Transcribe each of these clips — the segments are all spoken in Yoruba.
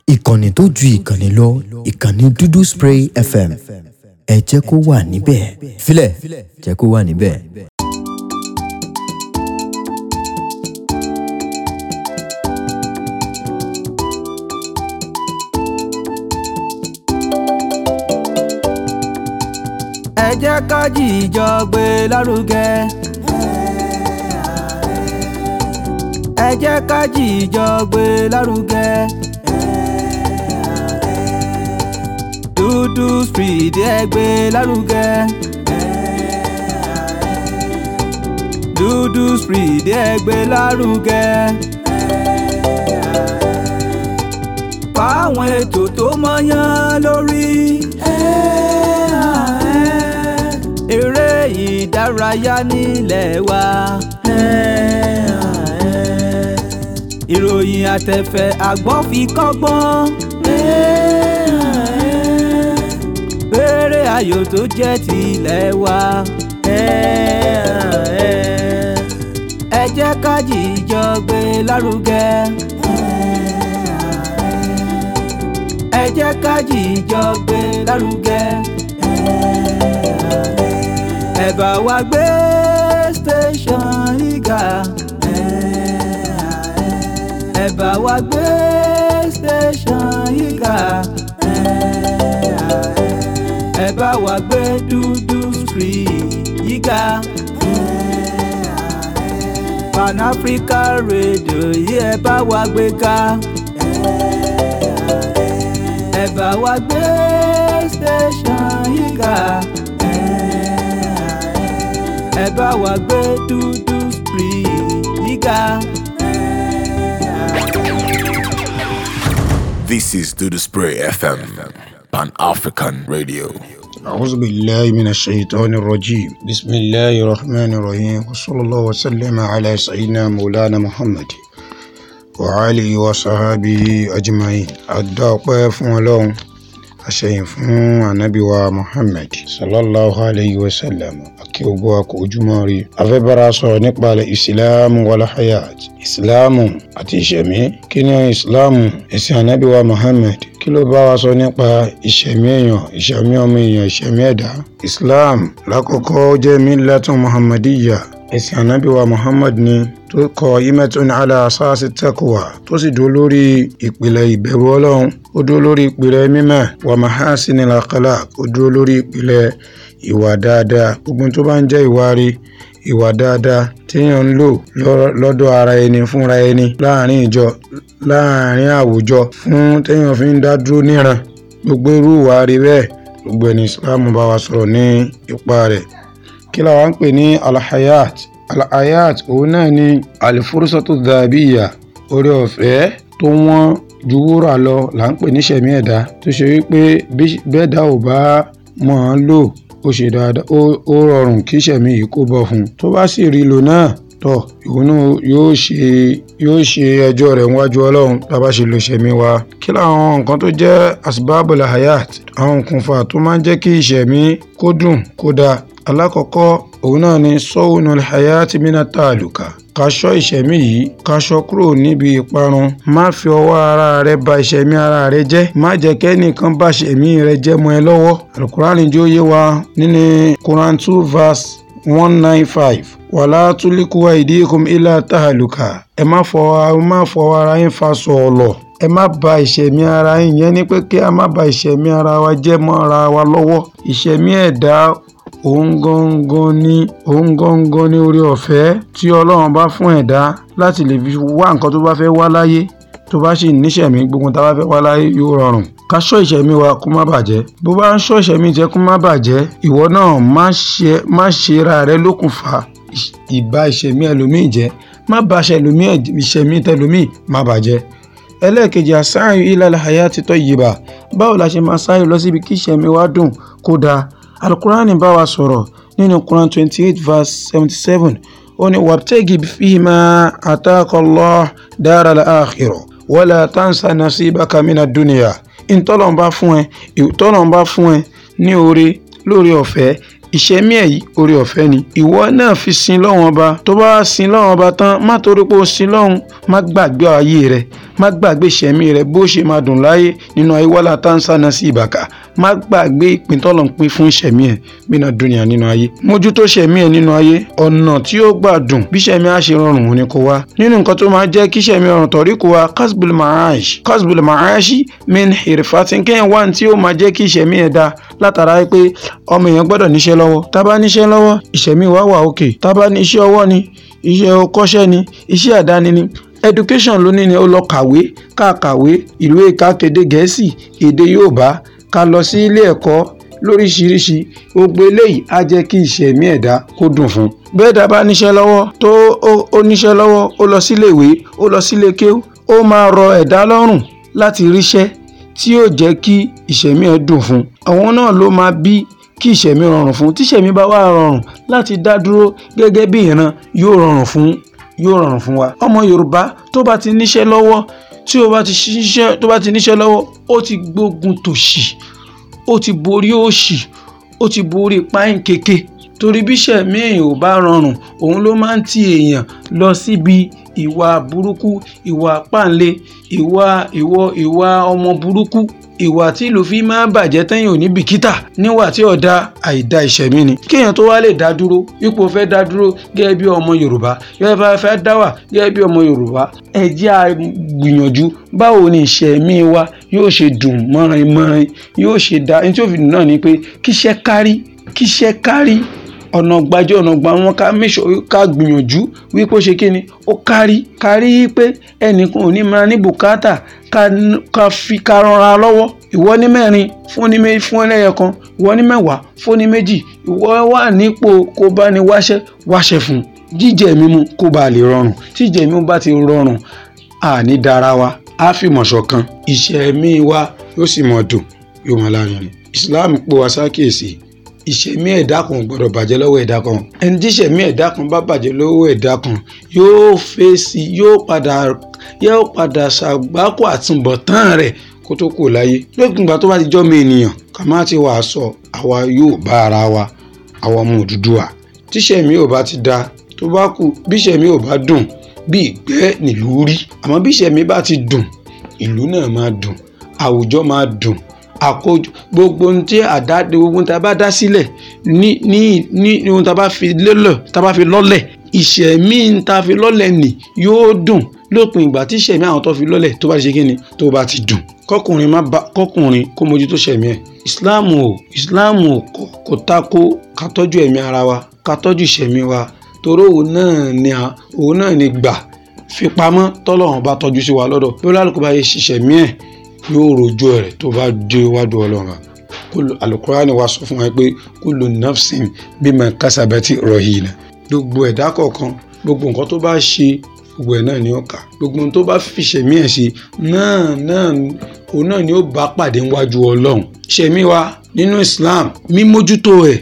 ìkànnì tó ju ìkànnì lọ ìkànnì dúdú spray fm ẹ jẹ́ kó wà níbẹ̀ filẹ̀ jẹ́ kó wà níbẹ̀. ẹ jẹ́ ká jíjọ gbé lárugẹ. ẹ jẹ́ ká jíjọ gbé lárugẹ. dúdú street ẹ gbé lárugẹ. dúdú street ẹ gbé lárugẹ. fáwọn ètò tó mọ́yán lórí. eré ìdárayá nílẹ̀ wa. ìròyìn àtẹ̀fẹ̀ àgbọ́n fi kọ́gbọ́n. eré ayò tó jẹ́ tilẹ̀ wa. ẹ jẹ́ ká jíjọ gbé lárugẹ. ẹ jẹ́ ká jíjọ gbé lárugẹ. ẹ bá wa gbé station ìgà. ẹ bá wa gbé station ìgà. ẹ bá wa gbé dúdú street yíga. Pan Africa Radio yìí ẹ bá wa gbé ká ẹ bá wa gbé station yìí ká ẹ bá wa gbé dúdú street yìí ká. This is Do the Spray FM, Pan African Radio. أعوذ بالله من الشيطان الرجيم بسم الله الرحمن الرحيم وصلى الله وسلم على سيدنا مولانا محمد وعلي وصحابه أجمعين أدعوك فون لهم أشيء فون النبي محمد صلى الله عليه وسلم kí gbogbo wa kó ojúmọ́ rí afẹ́ bára sọ̀rọ̀ nípa ìsìláàmù wàlá hayat ìsìláàmù àti ìṣẹ̀mí kí ni ìsìláàmù ẹ̀sìn ànábì wa muhammed kí ló bá wa sọ nípa ìṣẹ̀mí èèyàn ìṣẹ̀mí ọmọ èèyàn ìṣẹ̀mí ẹ̀dá islam lákọ̀ọ́kọ́ jẹ́ millatun muhammadiyya ẹ̀sìn ànábì wa muhammad ni tó kọ imetun ala asasi taqwa tó sì dúró lórí ìpìlẹ̀ ìbẹ̀rù ọlọ́run ó dúró lórí ìpìlẹ̀ mímọ́ wa mahasinil akhlaq ó dúró lórí ìpìlẹ̀ ìwà dáadáa gbogbo tó bá ń jẹ́ ìwà rí ìwà dáadáa téèyàn ń lò lọ́dọ̀ ara ẹni fúnra ẹni láàrin ìjọ láàrin àwùjọ fún téèyàn fi ń dá dúró níran gbogbo irú ìwà rí bẹ́ẹ̀ gbogbo ẹni islam bá wa sọ̀rọ̀ ní ipa rẹ̀ kí la wá ń pè ní alhayat alhayat òun náà ni alifurusotu dhabiya orí ọ̀fẹ́ tó wọ́n ju wúrà lọ là ń pè ní sẹ̀mí ẹ̀dá tó ṣe wípé bẹ́ẹ̀ dá ò bá mọ̀ ọ́n lò ó ṣe dáadáa ó rọrùn kí sẹ̀mí yìí kó bọ̀ fún un tó bá sì rí lò náà tọ̀ ìwọ náà yóò ṣe yóò ṣe ẹjọ́ rẹ̀ níwájú ọlọ́run tá a bá ṣe lo sẹ̀mí wa kí làwọn nǹkan tó jẹ́ asbabul hayat àwọn nǹkanfà tó máa ń jẹ́ kí ìṣẹ̀mí kó dùn kó dáa alákọ̀ọ́kọ́ òun náà ni sọ́wọ́nù hayati mina tàlùkà kaṣọ ìṣẹ̀mí yìí kaṣọ kúrò níbi ìparun má fi ọwọ́ ara rẹ ba ìṣẹ̀mí ara rẹ jẹ́ má jẹ́ kẹ́nìkan bá ìṣẹ̀mí rẹ jẹ́ mọ́ ẹ lọ́wọ́ alukurani jó yé wa nínú quran two verse one nine five wàlá túlíkùwà ìdíkùn ilà tàlùkà ẹ má fọwọ́ má fọwọ́ ara yín fa sọ̀ọ̀lọ̀ ẹ má ba ìṣẹ̀mí ara yín yẹn ni pé kí a má ba ìṣẹ̀mí ara wa jẹ́ mọ́ ara wa lọ́wọ́ ìṣẹ̀mí ẹ̀dá òun gangan ni òun gangan ni orí ọ̀fẹ́ tí ọlọ́run bá fún ẹ̀dá láti lè fi wá nǹkan tó bá fẹ́ wá láyé tó bá sì níṣẹ̀mí gbogbo tá a bá fẹ́ wá láyé yóò rọrùn ká ṣọ́ ìṣẹ̀mí wa kó má bàjẹ́ bó bá ń ṣọ́ ìṣẹ̀mí jẹ́ kó má bàjẹ́ ìwọ náà má ṣe ra rẹ lókùnfà ìbá ìṣẹ̀mí ẹlòmíì jẹ́ má ba ìṣẹ̀mí tẹlòmíì má bàjẹ́ ẹlẹ́ẹ̀kejì àsáyìn ilẹ̀ hayati tayyiba báwo la ṣe máa sáré lọ síbi kí ìṣẹ̀mí wa dùn kó dáa alukurani bá wa sọ̀rọ̀ nínú quran twenty eight verse seventy seven ó ní wabtagi fima atakallah daral akhirah wala tansa nasibaka mina dunya ìtọ́lọ́nba fún ẹ ìtọ́lọ́nba fún ẹ ní oore lórí ọ̀fẹ́ ìṣẹ́mí ẹ̀ yìí oore ọ̀fẹ́ ni ìwọ náà fi sin lọ́wọ́n ọba tó bá wá sin lọ́wọ́n ọba tán má torí pé o sin lọ́hùn má gbàgbé ayé rẹ má gbàgbé ìṣẹ̀mí rẹ bó ṣe máa dùn láyé nínú ayé wàhálà táǹsà náà sí ìbàkà má gbàgbé ìpín tọ́lọ̀ ń pín fún ìṣẹ̀mí ẹ̀ bínú dúnìyà nínú ayé mójútó ìṣẹ̀mí ẹ̀ nínú ayé ọ̀nà tí ó gbà dùn bí ìṣẹ̀mí á ṣe rọrùn òun ni kó wá nínú nǹkan tó máa jẹ́ kí ìṣẹ̀mí rọrùn tọ̀rí kó wá kasbul ma'ash kasbul ma'ash min hirfatin kéèyàn wá ní tí ó máa jẹ́ kí ìṣẹ̀mí ẹ̀ dáa látara pé ọmọ èèyàn gbọ́dọ̀ níṣẹ́ lọ́wọ́ tá bá níṣẹ́ lọ́wọ́ ìṣẹ̀mí wa wà òkè tá bá ní iṣẹ́ ọwọ́ ni iṣẹ́ ọkọ́ṣẹ́ ni iṣẹ́ àdáni ni education ló ní ni ó lọ kàwé ká kàwé ìlú èka kéde gẹ̀ẹ́sì èdè yorùbá ká lọ sí ilé ẹ̀kọ́ lóríṣiríṣi gbogbo eléyìí á jẹ́ kí ìṣẹ̀mí ẹ̀dá kó dùn fún un. bẹ́ẹ̀ dá bá níṣẹ́ lọ́wọ́ tó ó níṣẹ́ lọ́wọ́ ó lọ sílé ìwé ó lọ sílé kéw ó máa rọ ẹ̀dá lọ́rùn láti ríṣẹ́ tí yóò jẹ́ kí ìṣẹ̀mí ẹ̀ dùn fún un. àwọn náà ló máa bí kí ìṣẹ̀mí rọrùn fún un tíṣẹ̀mí bá wà rọrùn láti dá dúró gẹ́gẹ́ bí ìran yóò rọrùn fún yóò rọrùn fún wa. ọmọ yorùbá tó bá ti níṣẹ́ lọ́wọ́ tí ó bá ti ṣiṣẹ́ tó bá ti níṣẹ́ lọ́wọ́ ó ti gbógun tòṣì ó ti borí òṣì ó ti borí páìn kéke torí bíṣẹ̀ míì ò bá rọrùn òun ló máa ń ti èèyàn lọ síbi ìwà burúkú ìwà páǹlé ìwà ìwọ ìwà ọmọ burúkú ìwà tí ìlú fi máa bàjẹ́ tẹ́yìn ò ní bìkítà níwà tí ọ̀dà àìda ìṣẹ̀mí ni kéèyàn tó wá lè dá dúró ipò fẹ́ dá dúró gẹ́gẹ́ bí ọmọ yorùbá gẹ́gẹ́ bá fẹ́ dá wà gẹ́gẹ́ bí ọmọ yorùbá ẹ jẹ́ a gbìyànjú báwo ni ìṣẹ̀mí wa yóò ṣe dùn mọ́rin mọ́rin yóò ṣe dá ẹni tí ó fi dùn náà ni pé kíṣẹ́ kárí kíṣẹ́ kárí ọ̀nà gbajẹ́ ọ̀nà gba wọn ká mẹ́sọ̀ ká gbìyànjú wípé ó ṣe kí ni ó kárí kárí pé ẹnìkan ò ní máa ní bùkátà ká fi ká rọra lọ́wọ́ ìwọ ní mẹ́rin fún ní méjì fún ẹlẹ́yẹ kan ìwọ ní mẹ́wàá fún ní méjì ìwọ wà nípò kó bá ní wáṣẹ́ wáṣẹ́ fún jíjẹ mímu kó bá lè rọrùn tíjẹ mímu bá ti rọrùn àní dára wa á fi mọ̀ ṣọ̀kan ìṣẹ̀mí wa yóò sì mọ̀ dùn yóò mọ̀ lárinrin Islam pò wá sákèsì ìṣẹ̀mí ẹ̀dá kan gbọ́dọ̀ bàjẹ́ lọ́wọ́ ẹ̀dá kan ẹni tí ìṣẹ̀mí ẹ̀dá kan bá bàjẹ́ lọ́wọ́ ẹ̀dá kan yóò fèsì yóò padà yóò padà ṣàgbákò àtúbọ̀tán rẹ̀ kó tó kù láyé lókun ìgbà tó bá ti jọ́mọ ènìyàn ká má ti wàá sọ àwa yóò bá ara wa àwa ọmọ Odùduwà tíṣẹ̀mí ò bá ti da tó bá kù bíṣẹ̀mí ò bá dùn bí ìgbẹ́ nílùú rí àmọ́ bíṣẹ̀mí bá ti dùn ìlú náà máa dùn àwùjọ máa dùn àkójọ gbogbo ohun tí àdá gbogbo ohun tí a bá dá sílẹ̀ ní ní ní ohun tí a bá fi lélẹ̀ tí a bá fi lọ́lẹ̀ ìṣẹ̀mí tá a fi lọ́lẹ̀ nì yóò dùn lópin ìgbà tí ìṣẹ̀mí àwọn tó fi lọ́lẹ̀ tó bá ti ṣe kí ni tó bá ti dùn kọkùnrin má ba kọkùnrin kó mójútó ṣẹ̀mí ẹ̀ ìsìláàmù o ìsìláàmù o kò kò tako ká tọ́jú ẹ̀mí ara wa ká tọ́jú ìṣẹ̀mí wa torí òun náà ni òun náà ni gbà fipamọ́ tọ́lọ́run bá tọ́jú sí wa lọ́dọ̀ bí olálùkù bá yẹ ṣiṣẹ̀mí ẹ̀ yóò rojú rẹ̀ tó bá dé wájú ọlọ́run kúlù alukurani wa sọ fún wa pé kúlù nafsin bima kásábẹ́tì rọ̀hìnà gbogbo ẹ̀dá kọ̀ọ̀kan gbogbo nǹkan tó bá ṣe gbogbo ẹ̀ náà ni ó kà gbogbo ohun tó bá fi ṣẹ̀mí ẹ̀ ṣe náà náà òun náà ni ó bá pàdé níwájú ọlọ́run ṣẹ̀mí wa nínú Islam mímójútó ẹ̀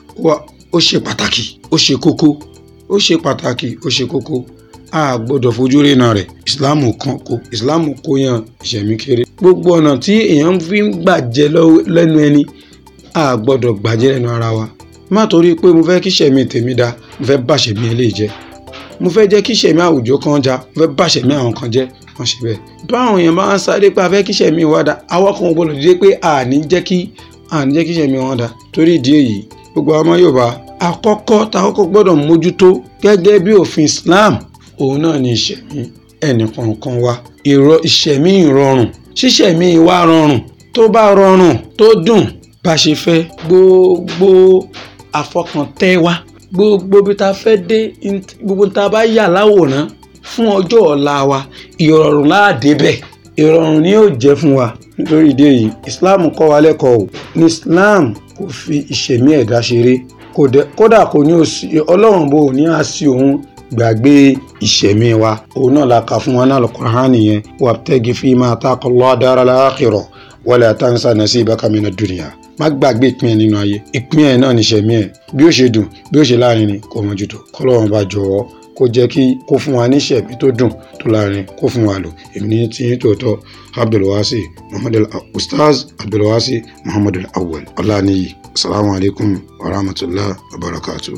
ó ṣe pàtàkì ó ṣe kókó ó ṣe pàtàkì ó ṣe kókó a gbọ́dọ̀ fojú rénà rẹ̀ ìsìláàmù kan kó ìsìláàmù kó yan ìṣẹ̀mí kéré gbogbo ọ̀nà tí èèyàn fi ń gbàjẹ́ lẹ́nu ẹni a gbọ́dọ̀ gbàjẹ́ lẹ́nu ara wa má torí pé mo fẹ́ kí ìṣẹ̀mí tèmi da mo fẹ́ bàṣẹ̀mí eléyìí jẹ́ mo fẹ́ jẹ́ kí ìṣẹ̀mí àwùjọ kan já mo fẹ́ bàṣẹ̀mí àwọn kan jẹ́ wọ́n ṣe bẹ́ẹ̀ báwọn èèyàn bá ń sáré pé a fẹ́ kí ìṣẹ̀mí wa da àwọn kan gbọ́dọ̀ dìde pé àní jẹ́ kí àní jẹ́ kí ìṣẹ̀mí wọn da torí ìdí èyí gbogbo ọmọ Yorùbá àkọ́kọ́ tá a kọ́kọ́ gbọ́dọ̀ mójútó gẹ́gẹ́ bí òfin Islam òun náà ni ìṣẹ̀mí ẹnìkọ̀ọ̀kan wa ìrọ̀ ìṣẹ̀mí ìrọ̀rùn ṣíṣẹ̀mí wa rọrùn tó bá rọrùn tó dùn bá ṣe fẹ́ gbogbo àfọkàntẹ́ wa gbogbo bí ta fẹ́ dé gbogbo ta bá yà láwòrán fún ọjọ́ ọ̀la wa ìrọ̀rùn láàdé bẹ̀ ìrọ̀rùn ni yóò jẹ́ fún wa nítorí ìdí èyí Islam kọ́ wa lẹ́kọ̀ọ́ o ní Islam kò fi ìṣẹ̀mí ẹ̀dá ṣeré kódà kò ní ọlọ́run bò ní àṣì òun gbàgbé ìṣẹ̀mí wa òun náà la kà fún wa náà Al-Qur'an nìyẹn wabtagi fima ataka Allah daral akhirah wala tansa nasibaka mina dunya má gbàgbé ìpín ẹ̀ nínú ayé ìpín ẹ̀ náà níṣẹ̀mí ẹ̀ bí ó ṣe dùn bí ó ṣe láàrin ni kò mọ̀jútó kọ́lọ́run bá jọ̀wọ́ kó jẹ́ kí kó fún wa níṣẹ̀mí tó dùn tó láàrin kó fún wa lò èmi ní tí yín tòótọ́ abdulwasi muhammad ustaz abdulwasi muhammad awwal ọláníyì asalaamualeykum wa rahmatulah wa barakatuh.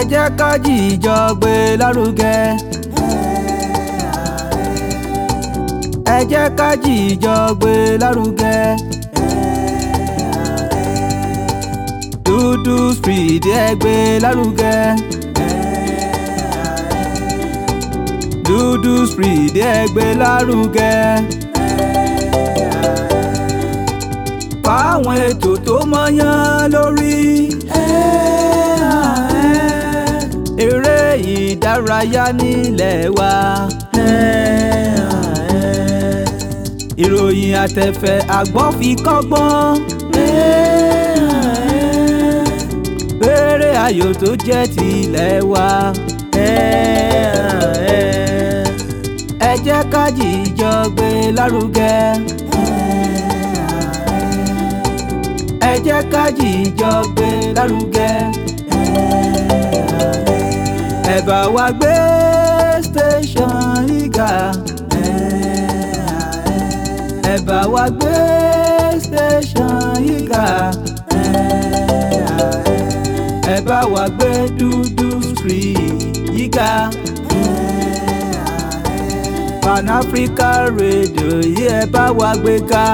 jẹ́ ká jíjọ gbé lárugẹ. ẹ jẹ́ ká jíjọ gbé lárugẹ. dúdú street ẹ gbé lárugẹ. dúdú street ẹ gbé lárugẹ. fáwọn ètò tó mọ́yán lórí. eré ìdárayá nílẹ̀ wa. ìròyìn àtẹ̀fẹ̀ àgbọ́ fi kọ́gbọ́n. eré ayò tó jẹ́ tilẹ̀ wa. ẹ jẹ́ ká jíjọ gbé lárugẹ. ẹ jẹ́ ká jíjọ gbé lárugẹ. ẹ bá wa gbé station ìgà. ẹ bá wa gbé station ìgà. ẹ bá wa gbé dúdú street yíga. Pan Africa Radio yìí ẹ bá wa gbé ká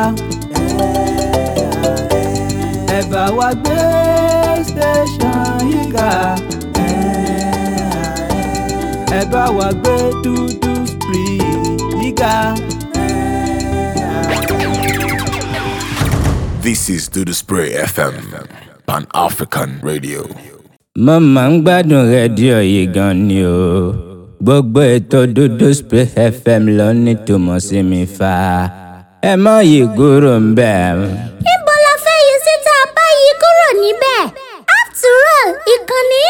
ẹ bá wa gbé station yìí ga ẹ bá wa gbé dúdú street yìí ga. This is Do the Spray FM, Pan African Radio. mo máa ń gbádùn rédíò yìí gan ni o gbogbo ètò dúdú spray fm ló ní tòmọ̀ sí mi fa ẹ má yí kúrò ń bẹ̀. níbo la fẹ́ yí síta báyìí kúrò níbẹ̀ after all ìkànnì